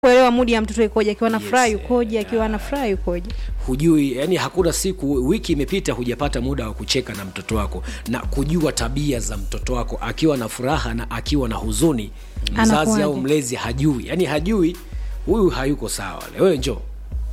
kuelewa mudi ya mtoto ikoje, akiwa na Yes, furaha yukoje, akiwa na furaha yukoje. hujui yani hakuna siku wiki imepita hujapata muda wa kucheka na mtoto wako na kujua tabia za mtoto wako akiwa na furaha na akiwa na huzuni mzazi Anakuwaje? au mlezi hajui yani hajui huyu hayuko sawa wewe njo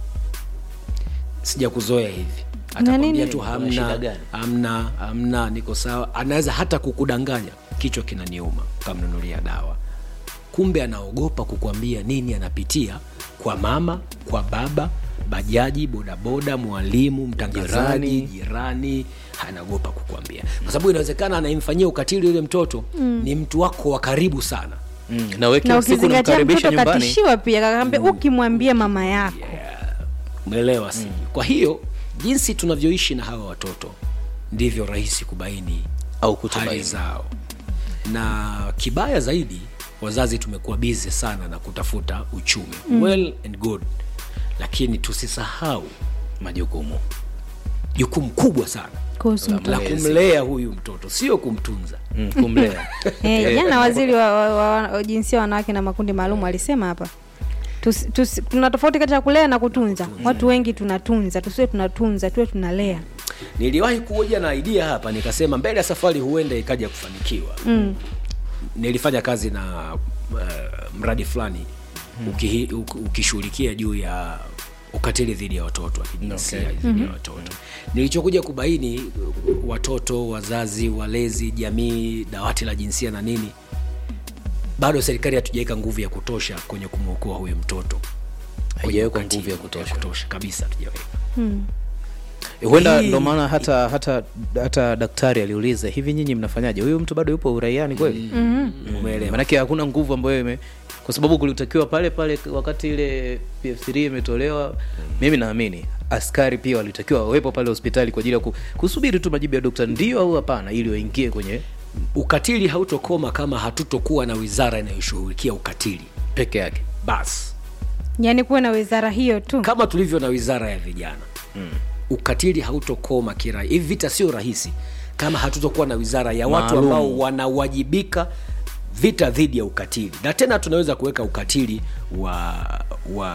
sijakuzoea hivi atakwambia nini? tu Kuna shida hamna gani? hamna hamna niko sawa anaweza hata kukudanganya kichwa kinaniuma ukamnunulia dawa kumbe anaogopa kukwambia nini anapitia kwa mama kwa baba bajaji bodaboda mwalimu mtangazaji Jirani. jirani anaogopa kukwambia kwa sababu inawezekana anayemfanyia ukatili yule mtoto mm. ni mtu wako wa karibu sana Mm, na wewe Na kila siku ukizingatia unamkaribisha mtoto nyumbani katishiwa pia, kakaambia ukimwambia mama yako umeelewa si kwa hiyo jinsi tunavyoishi na hawa watoto ndivyo rahisi kubaini au hali kutubaini. zao na kibaya zaidi wazazi tumekuwa bize sana na kutafuta uchumi mm. well and good lakini tusisahau majukumu jukumu kubwa sana kuhusu mtoto. la kumlea huyu mtoto sio kumtunza mm, kumlea Eh, jana waziri wa, wa, wa, wa jinsia ya wanawake na makundi maalum alisema hapa Tusi- tusi- tuna tofauti kati ya kulea na kutunza. Watu wengi tunatunza, tusiwe tunatunza, tuwe tunalea. niliwahi kuoja na idea hapa nikasema mbele ya safari huenda ikaja kufanikiwa Mm. nilifanya kazi na uh, mradi fulani ukihi- uk- ukishughulikia juu ya ukatili dhidi ya watoto wa kijinsia Okay. dhidi ya watoto nilichokuja kubaini uh, watoto wazazi walezi jamii dawati la jinsia na nini bado serikali hatujaweka nguvu ya kutosha kwenye kumwokoa huyu mtoto kwenye Haijawekwa ukatili nguvu ya kutosha. kutosha kabisa hatujaweka huenda Hii- ndo maana hata hata hata daktari aliuliza hivi nyinyi mnafanyaje huyu mtu bado yupo uraiani kweli umeelewa maanake hakuna nguvu ambayo ime kwa sababu kulitakiwa pale pale wakati ile pf3 imetolewa mimi naamini askari pia walitakiwa wawepo pale hospitali kwa ajili ya ku- kusubiri tu majibu ya dokta ndio au hapana ili waingie kwenye ukatili hautokoma kama hatutokuwa na wizara inayoshughulikia ukatili peke yake basi Yaani kuwe na wizara hiyo tu. kama tulivyo na wizara ya vijana mm. ukatili hautokoma kira hivi vita sio rahisi kama hatutokuwa na wizara ya watu Maalum. ambao wanawajibika vita dhidi ya ukatili na tena tunaweza kuweka ukatili wa wa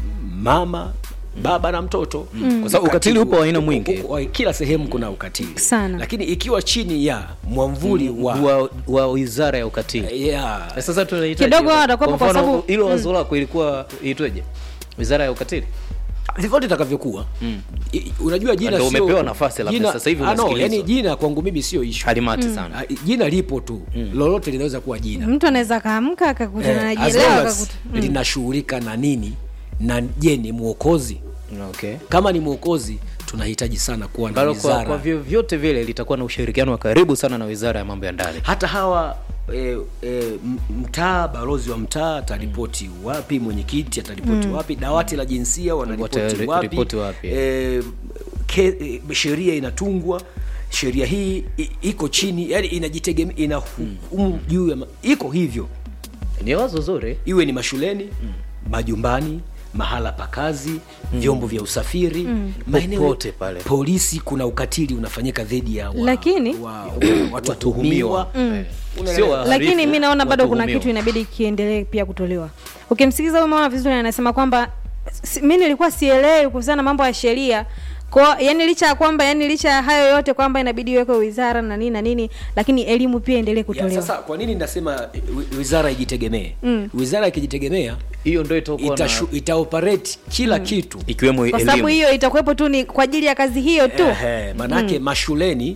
mama baba na mtoto mm. Kwa sababu ukatili upo wa aina mwingi. u- u- kila sehemu kuna ukatili Sana. lakini ikiwa chini ya mwamvuli wa, wa, wa wizara ya ukatili yeah, Na sasa tunahitaji Kidogo watakuwepo kwa mfano, sababu- hilo wazo lako ilikuwa iitweje wizara ya ukatili vyovyote itakavyokuwa mm. unajua jina Ndio sio- umepewa nafasi labda jina- sasa hivi ah, no, unasikilizwa. yani jina kwangu mimi sio ishu halimati sana Ah, jina lipo tu mm. lolote linaweza kuwa jina Mtu anaweza akaamka akakutana na Eh, as jina long leo as akakuta. linashughulika na nini na je ni mwokozi okay kama ni mwokozi tunahitaji sana kuwa na ambalo kwa, wizara kwa vyovyote vile litakuwa na ushirikiano wa karibu sana na wizara ya mambo ya ndani hata hawa e, e, mtaa balozi wa mtaa ataripoti wapi mwenyekiti ataripoti wapi dawati la jinsia wanaripoti Watari- wapi, ripoti wapi, e, ke, e, sheria inatungwa sheria hii i, iko chini yani inajitegemea ina hukumu juu ya ma- iko hivyo ni wazo zuri iwe ni mashuleni majumbani mahala pa kazi vyombo vya usafiri maeneo- Popote pale. polisi kuna ukatili unafanyika dhidi ya wa, Lakini- wa, wa, watuhumiwa Eh, sio wahalifu, lakini mi naona bado kuna watuhumiwa. kitu inabidi kiendelee pia kutolewa ukimsikiza huyu mama vizuri anasema kwamba si, mi nilikuwa sielewi kuhusiana na mambo ya sheria kwa yani licha ya kwamba yani licha ya hayo yote kwamba inabidi iwekwe wizara na nini na nini lakini elimu pia endelee ya, kutolewa sasa kwa nini nasema wi- wizara ijitegemee Mm. wizara ikijitegemea hiyo ndo itakuwa na itashu- itaoperate kila kitu ikiwemo kwa sababu elimu hiyo itakuwepo tu ni kwa ajili ya kazi hiyo tu Ehe, manake mashuleni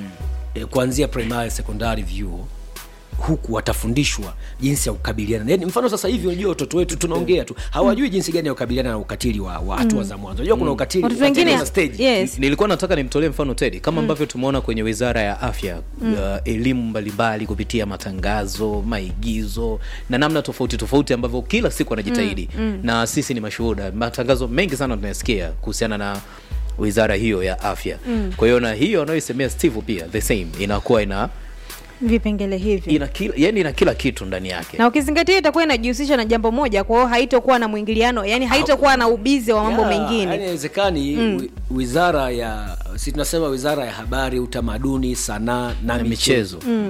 eh, kuanzia primary secondary vyuo huku watafundishwa jinsi ya kukabiliana yani mfano sasa hivi unajua watoto wetu tunaongea tu hawajui jinsi gani ya kukabiliana na ukatili wa wa hatua za mwanzo unajua kuna ukatili watoto ukatili wengine na stage yes nilikuwa nataka nimtolee mfano tedi kama ambavyo tumeona kwenye wizara ya afya uh, elimu mbalimbali kupitia matangazo maigizo na namna tofauti tofauti ambavyo kila siku anajitahidi na sisi ni mashuhuda matangazo mengi sana tunayasikia kuhusiana na wizara hiyo ya afya kwa hiyo na hiyo anayoisemea steve pia the same inakuwa ina vipengele hivi ina kila, yani ina kila kitu ndani yake na ukizingatia itakuwa inajihusisha na jambo moja kwa hiyo haitokuwa na mwingiliano yani haitokuwa na ubizi wa mambo Yeah, mengine yani haiwezekani wi- wizara ya si tunasema wizara ya habari utamaduni sanaa na, na michezo michezo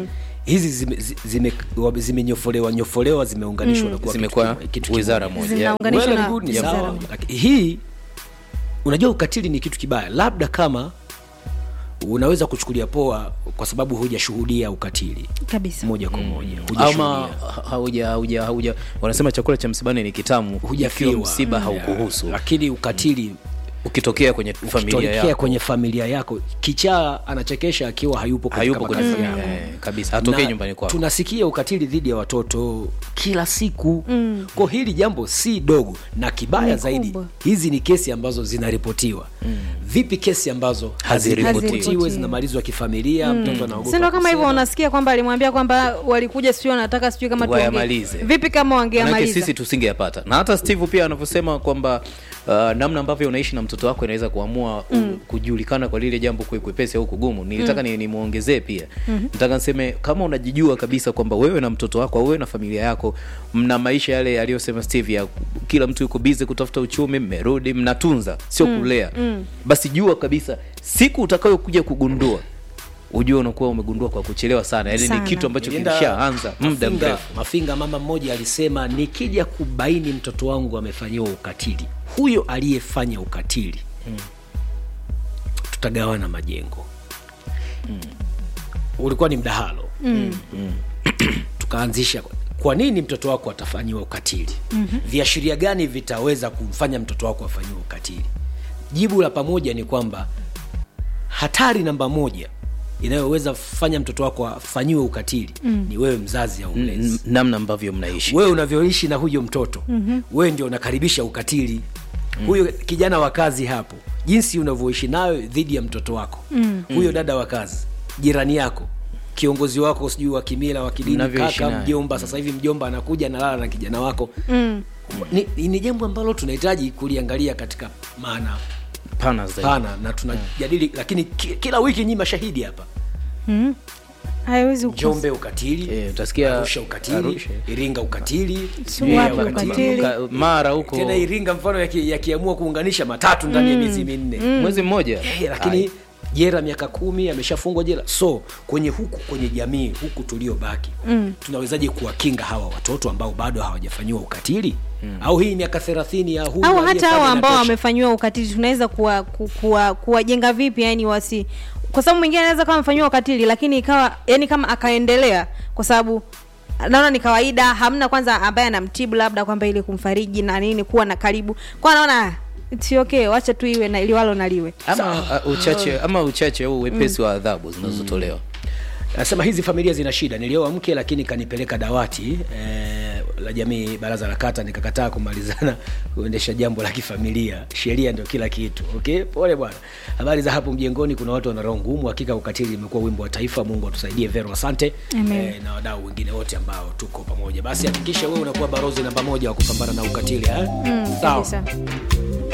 hizi zimenyofolewa zime, zime zimenyofolewa nyofolewa zimeunganishwa na kuwa kitu zimekuwa kimoja- kitu wizara kimoja. moja Zinaunganishwa Well na and good, ni wizara sawa. moja. Lakini hii unajua ukatili ni kitu kibaya labda kama unaweza kuchukulia poa kwa sababu hujashuhudia ukatili kabisa moja kwa moja ama hujashuhudia. hauja hauja hauja wanasema chakula cha msibani ni kitamu hujafiwa ikiwa msiba Mm. haukuhusu lakini ukatili ukitokea kwenye familia ukitokea yako kwenye familia yako kichaa anachekesha akiwa hayupo katika hayupo kwenye makazi familia yako. eh, kabisa hatokei Na nyumbani kwako tunasikia ukatili dhidi ya watoto kila siku mm. kwa hili jambo si dogo na kibaya Ni zaidi kubwa. hizi ni kesi ambazo zinaripotiwa mm. vipi kesi ambazo Haziripotiwi. haziripotiwi zinamalizwa kifamilia mtoto anaogopa sindo kama hivyo kusema. unasikia kwamba alimwambia kwamba walikuja sijui wanataka sijui kama tuongee. Wayamalize. vipi kama manake wangeamaliza sisi tusingeyapata na hata steve pia anavyosema kwamba uh, namna ambavyo unaishi na mtoto wako inaweza kuamua mm. kujulikana kwa lile jambo kwe kwepesi au kugumu nilitaka mm. nimwongezee pia mm-hmm. nataka niseme kama unajijua kabisa kwamba wewe na mtoto wako au wewe na familia yako mna maisha yale aliyosema steve ya kila mtu yuko bize kutafuta uchumi mmerudi mnatunza sio mm. kulea mm. basi jua kabisa siku utakayokuja kugundua ujue unakuwa umegundua kwa kuchelewa sana yaani ni Sana. kitu ambacho Nilienda kilishaanza muda Mafinga- mrefu mafinga mama mmoja alisema nikija kubaini mtoto wangu amefanyiwa ukatili huyo aliyefanya ukatili mm. tutagawana majengo mm. ulikuwa ni mdahalo mm. tukaanzisha kwa nini mtoto wako atafanyiwa ukatili mm-hmm. viashiria gani vitaweza kumfanya mtoto wako afanyiwe ukatili jibu la pamoja ni kwamba hatari namba moja inayoweza fanya mtoto wako afanyiwe ukatili mm. ni wewe mzazi au mlezi N- namna ambavyo mnaishi wewe unavyoishi na huyo mtoto mm-hmm. wewe ndio unakaribisha ukatili mm. huyo kijana wa kazi hapo jinsi unavyoishi nayo dhidi ya mtoto wako mm. huyo dada wa kazi jirani yako kiongozi wako sijui wa kimila wa kidini Mnavyoishi kaka naye. mjomba sasa hivi mjomba anakuja analala na kijana wako mm. ni, ni jambo ambalo tunahitaji kuliangalia katika maana pana zaidi pana na tunajadili lakini ki, kila wiki nyi mashahidi hapa haiwezi kukosa. njombe ukatili Eh, utasikia arusha ukatili Arusha. iringa ukatili Si Mbeya wapi ukatili. Ka- mara huko tena iringa mfano yaki- yakiamua kuunganisha matatu ndani ya miezi minne mwezi mmoja Eh, lakini jera miaka kumi ameshafungwa jela so kwenye huku kwenye jamii huku tuliobaki mm. tunawezaje kuwakinga hawa watoto ambao bado hawajafanyiwa ukatili mm. au hii miaka thelathini ya huyu au hata aliyefanya hao ambao inatosha? wamefanyiwa ukatili tunaweza kuwa, ku- kuwa, kuwajenga vipi yani wasi kwa sababu mwingine anaweza kama amefanyiwa ukatili lakini ikawa yani kama akaendelea kwa sababu naona ni kawaida hamna kwanza ambaye anamtibu labda kwamba ili kumfariji na nini kuwa na karibu kwa naona "Ah, it's okay wacha tu iwe na liwalo na liwe ama uh, uchache ama uchache au wepesi wa adhabu zinazotolewa nasema hizi familia zina shida nilioa mke lakini kanipeleka dawati eh, la jamii baraza la kata nikakataa kumalizana kuendesha jambo la kifamilia sheria ndio kila kitu okay pole bwana habari za hapo mjengoni kuna watu wana roho ngumu hakika ukatili imekuwa wimbo wa taifa mungu atusaidie vero asante Amen. eh, na wadau wengine wote ambao tuko pamoja basi hakikisha wewe unakuwa barozi namba moja wa kupambana na ukatili eh? mm, sawa kabisa